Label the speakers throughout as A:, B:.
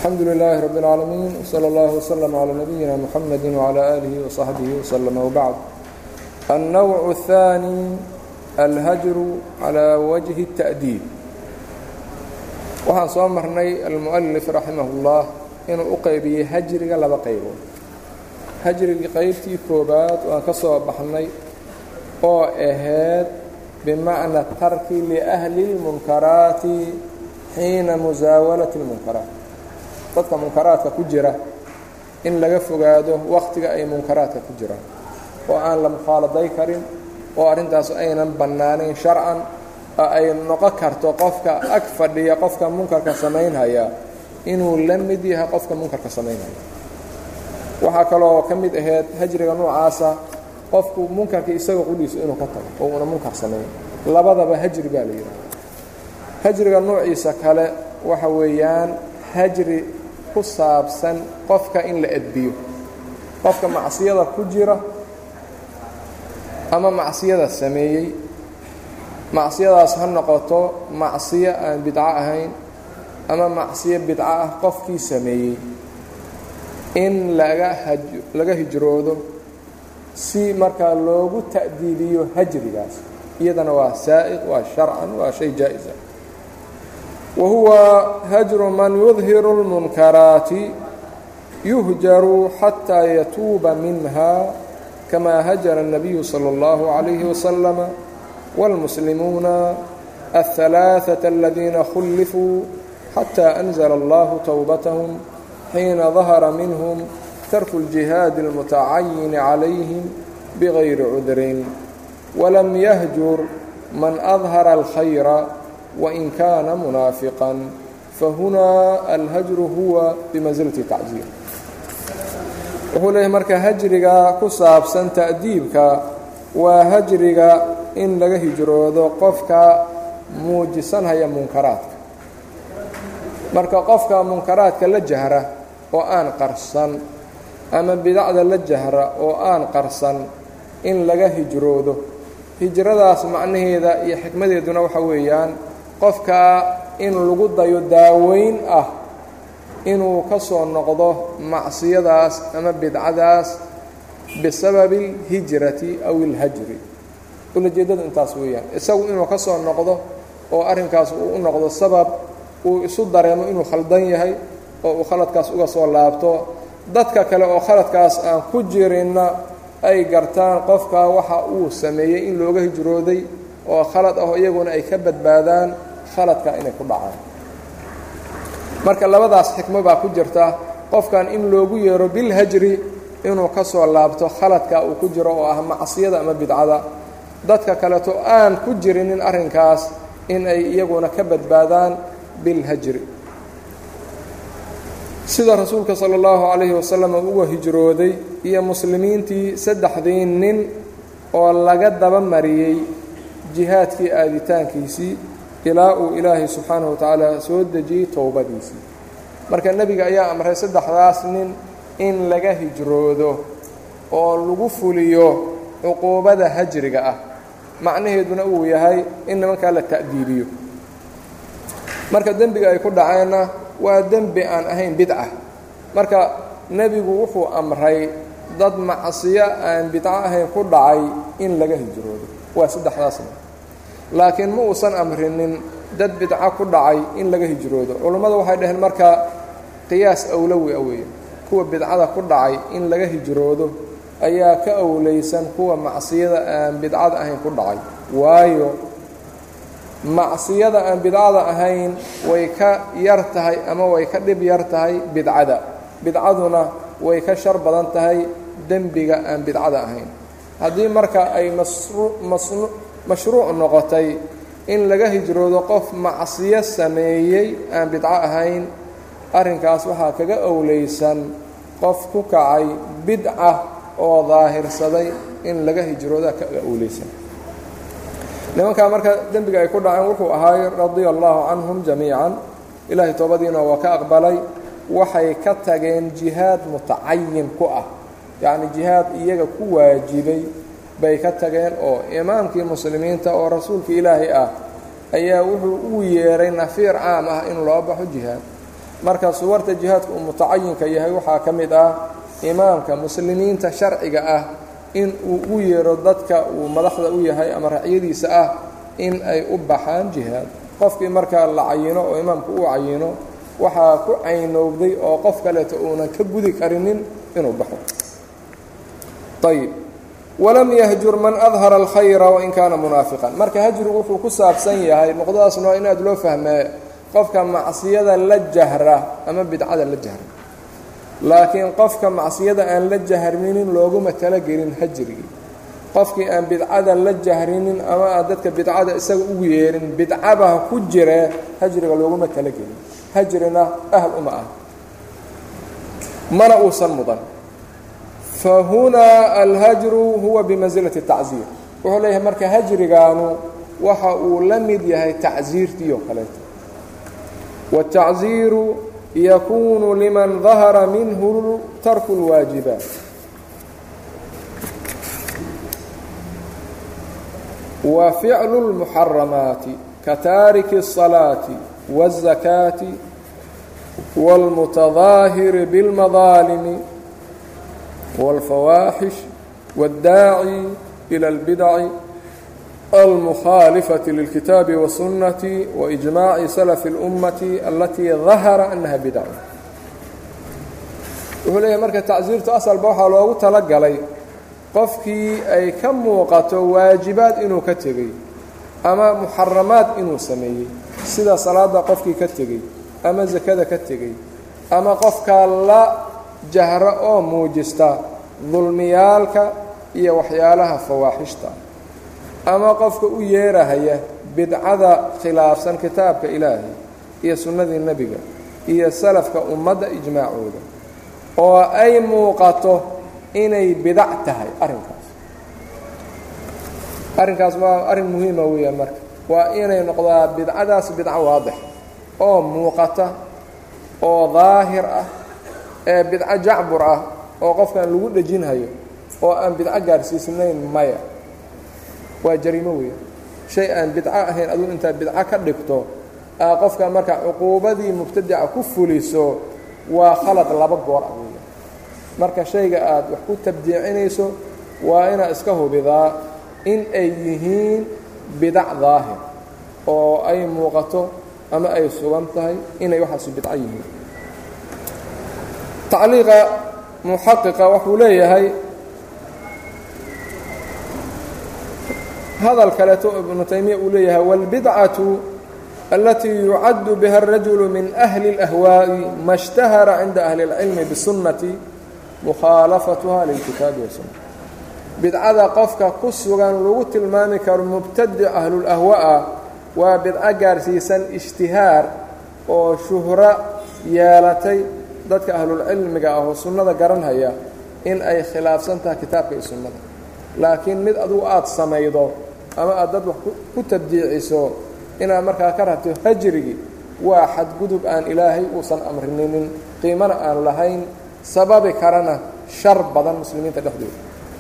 A: alxamdu lilaahi rabi اlcaalamiin wsala اllah wslm calى nabiyina mxamedi wclى aalihi wصaxbihi wslm wbacd alnowc الثaanي alhajru calى wajhi التa'diib waxaan soo marnay almu'alif raximah اllah inuu u qaybiyey hajriga laba qaybood hajrigii qaybtii koobaad waan ka soo baxnay oo ahayd bimacna tarki liأhli اlmunkaraati xiina musaawalati اlmunkaraat dadka munkaraadka ku jira in laga fogaado wakhtiga ay munkaraadka ku jiraan oo aan la mukhaaladay karin oo arrintaas aynan bannaanayn sharcan oo ay noqon karto qofka ag fadhiya qofka munkarka samaynhaya inuu la mid yahay qofka munkarka samaynhaya waxaa kaloo ka mid ahayd hajriga noocaasa qofku munkarka isaga qudhiisa inuu ka tago oo una munkar samayn labadaba hajri baa la yidhaha hajriga noociisa kale waxa weeyaan hajri ku saabsan qofka in la edbiyo qofka macsiyada ku jira ama macsiyada sameeyey macsiyadaas ha noqoto macsiyo aan bidco ahayn ama macsiyo bidco ah qofkii sameeyey in laga laga hijroodo si markaa loogu ta'diibiyo hajrigaas iyadana waa saa'iq waa sharcan waa shay jaa'isa wa huwa hajru man yudhiru اlmunkaraati yuhjaru xataa yatuuba minha kama hajara الnabiyu salى اllahu عalayhi waslama wاlmuslimuuna aلثalaaثaة aladiina khullifuu xatى أnzla allahu towbatahum xiina dahara minhum tarku اljihaadi اlmutacayini calayhim bغayri cudrin walam yahjur man adhara اlkhayra wain kaana munaafiqan fahunaa alhajru huwa bimansilati tacziir wuxuu leeyahay marka hajriga ku saabsan ta'diibka waa hajriga in laga hijroodo qofka muujisanhaya munkaraadka marka qofka munkaraadka la jahra oo aan qarsan ama bidacda la jahra oo aan qarsan in laga hijroodo hijradaas macnaheeda iyo xikmadeeduna waxa weeyaan qofka in lagu dayo daaweyn ah inuu ka soo noqdo macsiyadaas ama bidcadaas bisababi اlhijrati aw اlhajri ulajeeddadu intaas weeyaan isagu inuu ka soo noqdo oo arrinkaas uu u noqdo sabab uu isu dareemo inuu khaldan yahay oo uu khaladkaas uga soo laabto dadka kale oo khaladkaas aan ku jirinna ay gartaan qofka waxa uu sameeyey in looga hijrooday oo khalad ah iyaguna ay ka badbaadaan khaladka inay ku dhacaan marka labadaas xikmo baa ku jirta qofkan in loogu yeero bilhajri inuu ka soo laabto khaladka uu ku jiro oo ah macsiyada ama bidcada dadka kaleeto aan ku jirinin arrinkaas in ay iyaguna ka badbaadaan bilhajri sida rasuulka sala allahu calayhi wasalam uu uga hijrooday iyo muslimiintii saddexdii nin oo laga daba mariyey jihaadkii aaditaankiisii ilaa uu ilaahay subxaanahu wa tacaala soo dejiyey towbadiisii marka nebiga ayaa amray saddexdaas nin in laga hijroodo oo lagu fuliyo cuquubada hajriga ah macnaheeduna uu yahay in nimankaa la ta'diibiyo marka dembiga ay ku dhaceenna waa dembi aan ahayn bidca marka nebigu wuxuu amray dad macsiyo aan bidco ahayn ku dhacay in laga hijroodo waa saddexdaasna laakiin ma uusan amrinin dad bidco ku dhacay in laga hijroodo culummadu waxay dhaheen marka qiyaas awlowi a weeye kuwa bidcada ku dhacay in laga hijroodo ayaa ka awlaysan kuwa macsiyada aan bidcada ahayn ku dhacay waayo macsiyada aan bidcada ahayn way ka yar tahay ama way ka dhib yar tahay bidcada bidcaduna way ka shar badan tahay dembiga aan bidcada ahayn haddii marka ay mashruuc noqotay in laga hijroodo qof macsiyo sameeyey aan bidco ahayn arrinkaas waxaa kaga owlaysan qof ku kacay bidca oo daahirsaday in laga hijrooda kaga owlaysan nimankaa marka dembiga ay ku dhaceen wuxuu ahaay radia allahu canhum jamiican ilaahay toobadiina waa ka aqbalay waxay ka tageen jihaad mutacayin ku ah yacni jihaad iyaga ku waajibay bay ka tageen oo imaamkii muslimiinta oo rasuulka ilaahay ah ayaa wuxuu ugu yeeray nafiir caam ah in loo baxo jihaad marka suwarta jihaadka uu mutacayinka yahay waxaa ka mid ah imaamka muslimiinta sharciga ah in uu u yeero dadka uu madaxda u yahay ama racyadiisa ah in ay u baxaan jihaad qofkii markaa la cayino oo imaamku uu cayino waxaa ku caynowday oo qof kaleeto uunan ka gudi karinin inuu baxo ayib walam yahjur man adhara alkhayra wain kaana munaafiqan marka hajrigu wuxuu ku saabsan yahay noqdadaasna waa in aad loo fahmee qofka macsiyada la jahra ama bidcada la jahra laakiin qofka macsiyada aan la jahrinin looguma talagelin hajrigii qofkii aan bidcada la jahrinin ama aan dadka bidcada isaga ugu yeerin bidcabaha ku jiree hajriga looguma talagelin hajrina ahl uma ah mana uusan mudan fahunaa alhajru huwa bimansilati tacziir wuxuu leeyahay marka hajrigaanu waxa uu la mid yahay tacsiirtii oo kaleeto والتacزيiر يkun لmن ظahر minh تarك الواaجiبaaت وفعل المحرمaaت kaتاaرك الصلاaة والزكاة والمتظاهر بالمظالم والفواحش والداعي إلى البدع المخالفة للكتاب والسنة وإجماع سلف الأمة التي ظهر أنها بدع wuxuu leeyahay marka tacsiirtu asalba waxaa loogu talagalay qofkii ay ka muuqato waajibaad inuu ka tegey ama muxaramaad inuu sameeyey sida salaada qofkii ka tegey ama sakada ka tegey ama qofka la jahro oo muujista dulmiyaalka iyo waxyaalaha fawaaxishta ama qofka u yeerahaya bidcada khilaafsan kitaabka ilaahay iyo sunnadii nebiga iyo salafka ummadda ijmaacooda oo ay muuqato inay bidac tahay arrinkaas arrinkaas waa arrin muhiima weeyaan marka waa inay noqdaa bidcadaas bidco waadix oo muuqata oo daahir ah ee bidco jacbur ah oo qofkan lagu dhejinhayo oo aan bidco gaarsiisnayn maya waa jariimo weeyaan shay aan bidco ahayn aduu intaad bidco ka dhigto aa qofka marka cuquubadii mubtadica ku fuliso waa khalad laba goor ah weeyaan marka shayga aad wax ku tabdiicinayso waa inaad iska hubidaa in ay yihiin bidac daahir oo ay muuqato ama ay sugan tahay inay waxaasi bidco yihiin tacliiqa muxaqiqa wuxuu leeyahay hadal kaleeto ibnu taymiya uu leeyahay wاlbidcaةu alatii yucaddu biha الrajulu min أhli الأhwaaءi ma اshtahara cinda ahli اlcilmi bsunnati mukhaalafatuha lilkitaabi wasunna bidcada qofka ku sugan lagu tilmaami karo mubtadic ahlulahwa'a waa bidco gaarsiisan ishtihaar oo shuhro yeelatay dadka ahlulcilmiga ah oo sunnada garanhaya in ay khilaafsan tahay kitaabka iyo sunnada laakiin mid adugu aada samaydo ama aad dad wax ku tabdiiciso inaad markaa ka rabto hajrigii waa xadgudub aan ilaahay uusan amrininin qiimana aan lahayn sababi karana shar badan muslimiinta dhexdooda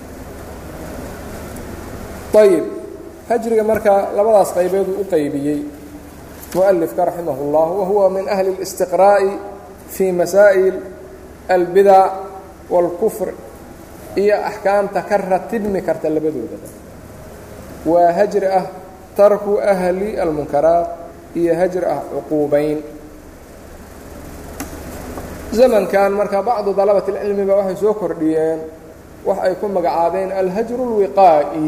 A: ayib hajriga marka labadaas qaybeeduu u qaybiyey mualifka raximah اllah wa huwa min ahli اlistiqraa'i fii masaa'il albidac wاlkufr iyo axkaamta ka ratibmi karta labadoodaba waa hajri ah tarku ahli almunkaraat iyo hajri ah cuquubayn zamankan marka bacdu dalabat اlcilmiba waxay soo kordhiyeen wax ay ku magacaabeen alhajru اlwiqaa'i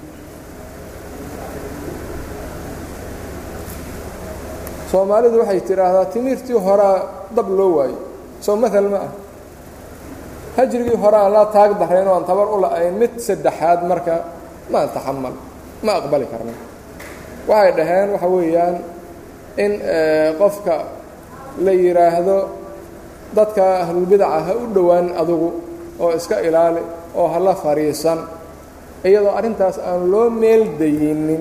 A: soomaalidu waxay tidhaahdaa timirtii horaa dab loo waayo soo maal ma ah hajrigii hore aan la taag darayn oo aan tabar u la-ayn mid saddexaad marka maan taxamal ma aqbali karna waxay dhaheen waxa weeyaan in qofka la yidhaahdo dadka ahlulbidaca ha u dhowaan adugu oo iska ilaali oo hala fadhiisan iyadoo arrintaas aan loo meel dayinin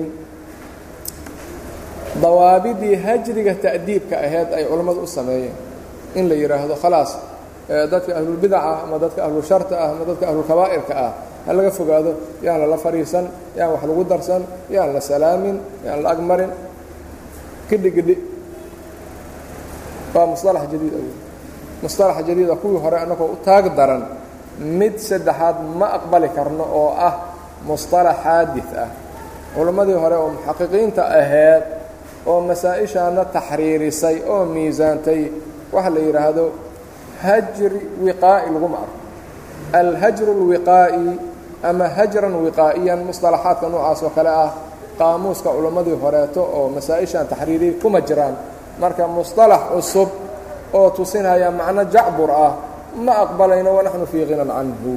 A: dawaabidii hajriga ta'diibka ahayd ay culammadu u sameeyeen in la yidhaahdo khalaas dadka ahlulbidaca ama dadka ahlusharta ah ama dadka ahlulkabaa'irka ah ha laga fogaado yaan lala fadhiisan yaan wax lagu darsan yaan la salaamin yaan la agmarin gidhi gidhi waa musطalax jadiid aw musطalax jadiida kuwii hore annagoo u taag daran mid saddexaad ma aqbali karno oo ah musطalax xaadid ah culimmadii hore oo muxaqiqiinta ahayd oo masaa-ishaana taxriirisay oo miisaantay waxa la yidhaahdo hajri wiqaa'i laguma arko alhajru اlwiqaa'i ama hajran wiqaa'iyan musطalaxaadka noocaas oo kale ah qaamuuska culimmadii horeeto oo masaa-ishaan taxriiriyay kuma jiraan marka musطalax cusub oo tusinaya macno jacbur ah ma aqbalayno wanaxnu fii hinan canhu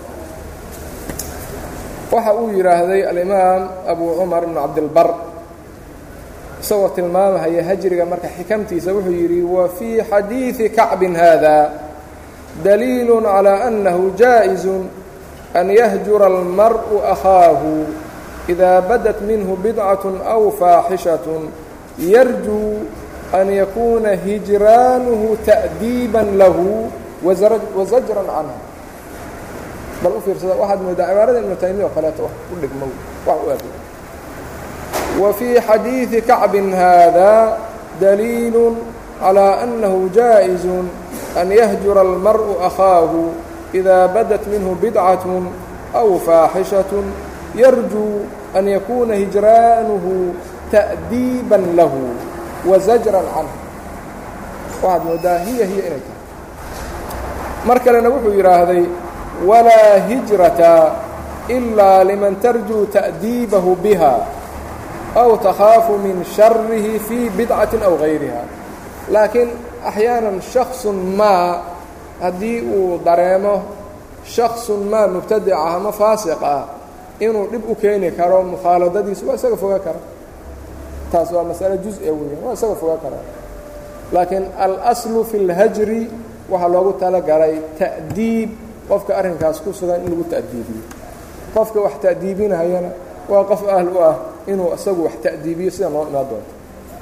A: waxa uu yidhaahday alimaam abu cumar ibnu cabdilbar isagoo tilmaamahaya hajriga marka xikamtiisa wuxuu yidhi wa fii xadiidi kacbin haada daliil calى annahu jaaئizu an yahjura almar'u akhaahu إida badat minhu bidcaة أw faaxishaة yarjuu an yakuuna hijraanuhu ta'diiba lahu wazajran canhu bal u fiirsada waxaad moodaa cibaarada ibnu taymiya oo kaleeto wax u dhigmo wax u aaday wa fii xadiidi kacbin haada daliilu calىa annahu jaaئizu an yahjura almar'u akhaahu إida badat minhu bidcaة أw faaxishaة yarjuu an yakuuna hijraanuhu ta'diiba lahu wazajran canhu waxaad moodaa hiya hiya inay tahay mar kalena wuxuu yidhaahday walaa hijrata ilaa liman tarjuu ta'diibahu biha aw takhaafu min sharihi fii bidcatin aw gayriha laakiin axyaanan shaksun maa haddii uu dareemo shaksun maa mubtadic ah ama faasiq ah inuu dhib u keeni karo mukhaaladadiisa waa isaga foga kara taas waa masale juz-a weeyaan waa isaga foga karaa laakiin alaslu fi اlhajri waxaa loogu talagalay ta'diib qofka arrinkaas ku sugan in lagu ta'diibiyo qofka wax ta'diibinayana waa qof ahl u ah inuu isagu wax ta'diibiyo sida noo imaan doonto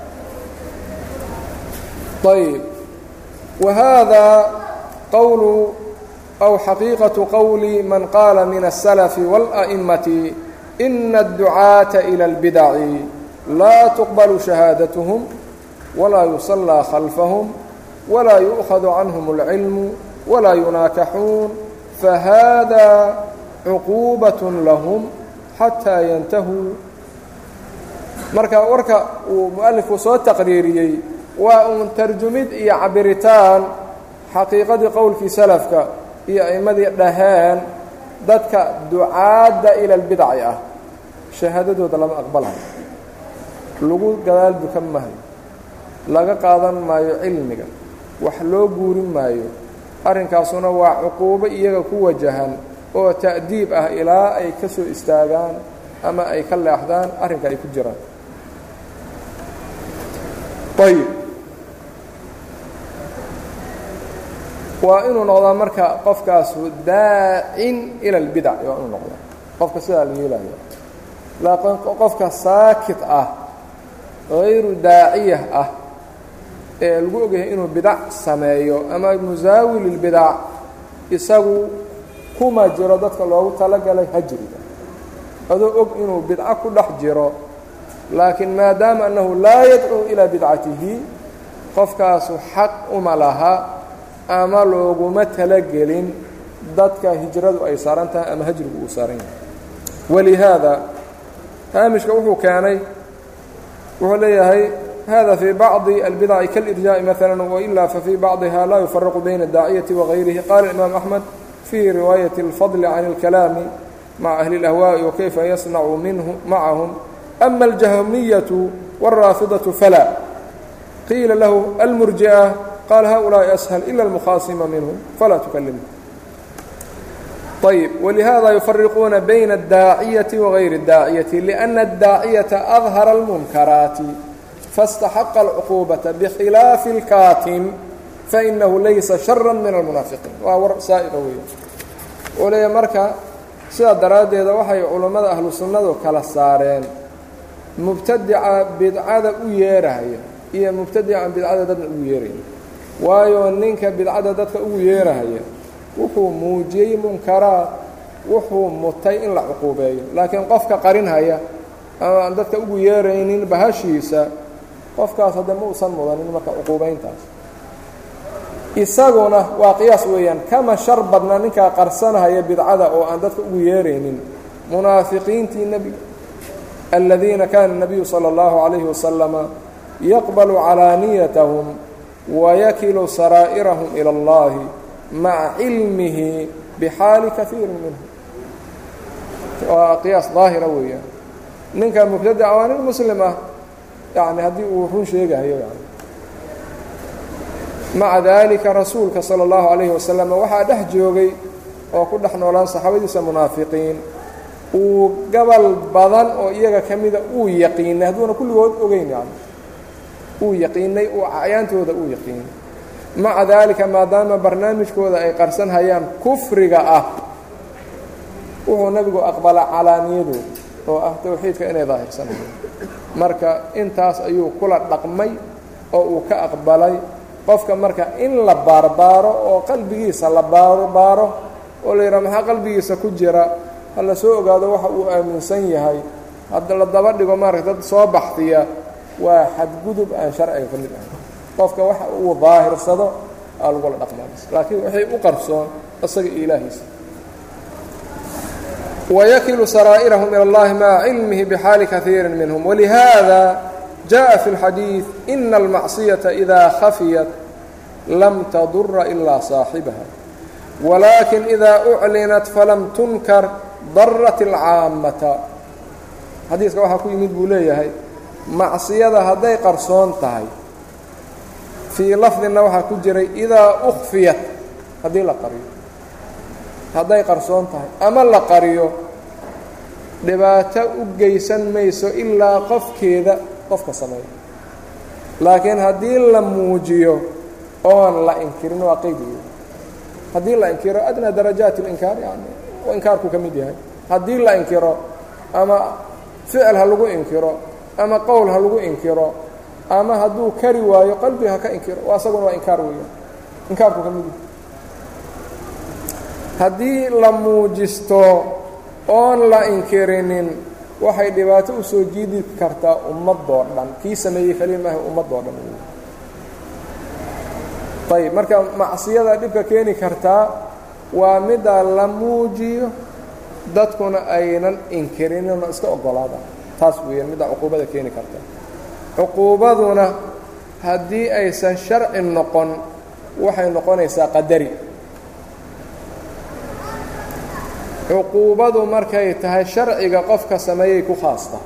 A: ayb wa hada qowlu أو xaقيiqaة qowل man qaala min السلف والأئمة إna الدuعاaةa إلى البدع laa تqبل شhaهاadaتهم وlaa يuصلىa خلفهم وlaa يؤخذ عanهم العلم وlaa يuناakaxuun فhذا عقوبaة لهم xatىa ينتهوu marka warka uu muؤلفku soo تaqriiriyey waa uun tarjumid iyo cabiritaan xaqiiqadii qowlkii سلفka iyo a'immadii dhaheen dadka ducaadda ila albidci ah shahaadadooda lama aqbalayo lagu gadaal dukan maayo laga qaadan maayo cilmiga wax loo guurin maayo arrinkaasuna waa cuquubo iyaga ku wajahan oo ta'diib ah ilaa ay ka soo istaagaan ama ay ka leexdaan arrinka ay ku jiraan ayb waa inuu noqdaa marka qofkaasu daacin ila اlbidac waa inuu noqdaa qofka sidaa la yeelaya laakiin qofka saakit ah hayru daaciyah ah ee lagu ogyahay inuu bidac sameeyo ama musaawil اlbidac isagu kuma jiro dadka loogu talagalay hajriga adoo og inuu bidco ku dhex jiro laakiin maadaama annahu laa yadcuu ilaa bidcatihi qofkaasu xaq uma laha ama looguma talagelin dadka hijradu ay saaran tahay ama hajrigu uu saaran yahay walihaada haamishka wuxuu keenay wuxuu leeyahay hada fii bacضi albidaci kalirjaaءi maala wailaa fafii bacضiha laa yufaraqu bayna الdaaciyati wagayrihi qaala imaam axmed fii riwaayaةi اlfadli can اlkalaami maca ahli اlahwaaءi wakayfa yasnacu minhu macahum ama اljahmiyaةu wاlraafidaةu fala qiila lahu almurji'a qال hؤuلاaءi أshل إlا المkhاaصma minهم falaa تkلمه طيب ولهذا يفرقون بين الداaعية وغayر الداaعية لأن الداaعية أظهر المنكرaaت فاsتحق العقوبة بkhilaaف الكاtم فإنه laysa شhرا من المنaaفقين waa war saaئqa wey oo leeya marka sidaa daraaddeeda waxay culammada ahlu sunnadu kala saareen mubtadica bidcada u yeerahaya iyo mubtadica aan bidcada dadna ugu yeerayn waayo ninka bidcada dadka ugu yeerahaya wuxuu muujiyey munkaraad wuxuu mutay in la cuquubeeyo laakiin qofka qarinhaya ama aan dadka ugu yeeraynin bahashiisa qofkaas hadda ma uusan mudanin marka cuquubayntaas isaguna waa qiyaas weeyaan kama shar badna ninkaa qarsanahaya bidcada oo aan dadka ugu yeeraynin munaafiqiintii nebiga aladiina kaana الnabiyu salى اllahu عalayhi wasalama yaqbalu calaaniyatahum wayakilu saraa'irahum ilى اllahi maca cilmihi bixaali kaiiri minhum waa qiyaas daahira weeyaan ninka mubtadaca waa nin muslim ah yani haddii uu run sheegahayo yani maca daalika rasuulka salى اllahu عalayhi wasalam waxaa dhex joogay oo ku dhex noolaan saxaabadiisa munaafiqiin uu gabal badan oo iyaga ka mida uu yaqiinay hadduuna kulligood ogeyn yani uu yaqiinay uu acyaantooda uu yaqiinay maca daalika maadaama barnaamijkooda ay qarsan hayaan kufriga ah wuxuu nebigu aqbala calaaniyadooda oo ah towxiidka inay daahirsanayaan marka intaas ayuu kula dhaqmay oo uu ka aqbalay qofka marka in la baarbaaro oo qalbigiisa la baarbaaro oo la yidhaha maxaa qalbigiisa ku jira ha la soo ogaado waxa uu aaminsan yahay hadda la daba dhigo maaragta dad soo baxdiya waa xadgudub aan sharciga ka mid ahay qofka waxa uu daahirsado aa lagula dhaqmaas laakiin waxay u qarsoon isaga iyo ilaahiisa wayakilu saraa'irahum ilى اllahi maca cilmihi bxaali kaiiri minhm wlihada jaءa fi اlxadiiث ina اlmacصiyaةa إida khafiyat lam tadura ilaa صaaxibaha walakin إida uclinat falam tunkar darat اlcaamata xadiiska waxaa ku yimid buu leeyahay macsiyada hadday qarsoon tahay fii lafdina waxaa ku jiray idaa ukfiyat haddii la qariyo hadday qarsoon tahay ama la qariyo dhibaato u geysan mayso ilaa qofkeeda qofka sameeya laakiin haddii la muujiyo oon la inkirin waa qeydigeeda haddii la inkiro adnaa darajaat اlinkaar yani oo inkaarku ka mid yahay haddii la inkiro ama ficil ha lagu inkiro ama qowl ha lagu inkiro ama hadduu kari waayo qalbi ha ka inkiro asaguna waa inkaar weeyaan inkaarku ka mid yahay haddii la muujisto oon la inkirinin waxay dhibaato u soo jiidi kartaa ummadoo dhan kii sameeyey kaliya maaha ummadoo dhan ayb marka macsiyada dhibka keeni kartaa waa middaa la muujiyo dadkuna aynan inkirinin oo iska ogolaadaan taas weeyaan middaa cuquubada keeni karta cuquubaduna haddii aysan sharci noqon waxay noqonaysaa qadari cuquubadu markay tahay sharciga qofka sameeyay ku khaasta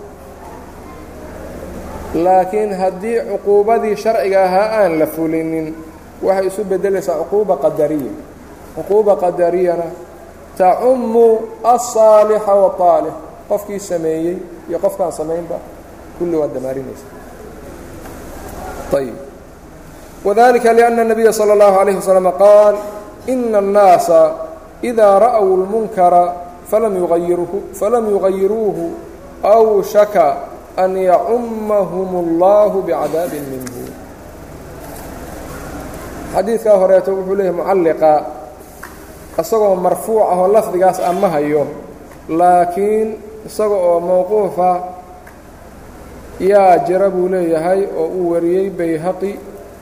A: laakiin haddii cuquubadii sharciga ahaa aan la fulinin waxay isu beddelaysaa cuquuba qadariya cuquuba qadariyana tacummu alsaalixa waaalix qofkii sameeyey iyo qofkaan samaynba kulli waad damaarinaysa ayb wadalika liأnna الnabiya salى اllahu عalayه waslm qaal ina الnaasa إida ra'w اlmunkara falam yugayiruuhu أwshaka an yacumahum اllahu bicadaabi minhu xadiidkaa horeeto wuxuu leeyahy mucalliqa isagoo marfuuc ahoo lafdigaas ama hayo laakiin isaga oo mowquufa yaa jira buu leeyahay oo uu wariyey bayhaqi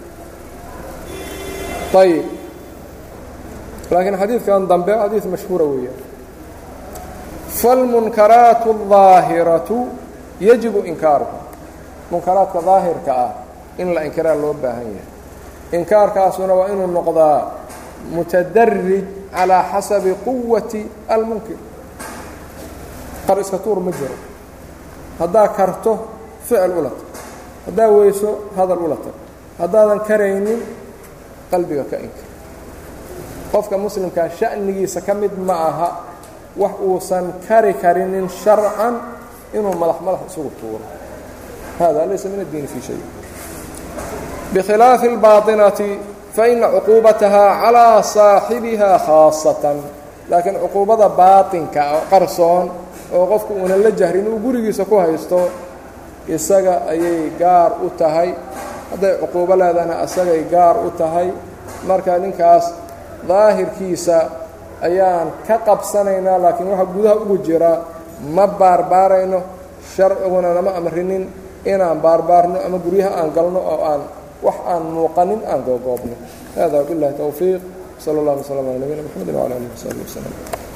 A: ayb laakiin xadiidkan dambe xadiid mashhuura weeyaan faاlmunkaraat الظaahiraةu yajibu inkaaruha munkaraadka daahirka ah in la inkiraa loo baahan yahay inkaarkaasuna waa inuu noqdaa mutadarij calىa xasabi quwati almunkir qar iska tuur ma jiro haddaa karto ficil ula tag haddaa weyso hadal ula tag haddaadan karaynin qalbiga ka inkir qofka muslimkaa sha'nigiisa ka mid ma aha wax uusan kari karinin sharcan inuu madax madax isugu tuuro hada laysa min addiini fii shay bikhilaafi اlbaaطinati faina cuquubataha calىa saaxibiha khaasatan laakiin cuquubada baaطinka oo qarsoon oo qofku uunan la jahrin uu gurigiisa ku haysto isaga ayay gaar u tahay hadday cuquubo leedahna isagay gaar u tahay marka ninkaas daahirkiisa ayaan ka qabsanaynaa laakiin waxa gudaha ugu jira ma baarbaarayno sharciguna nama amrinin inaan baarbaarno ama guryaha aan galno oo aan wax aan muuqanin aan googoobno hada wabiاllahi towfiiq salى اllah وsلم alى nabiyina mxamedi وعlى alihi وsaxbi وsلم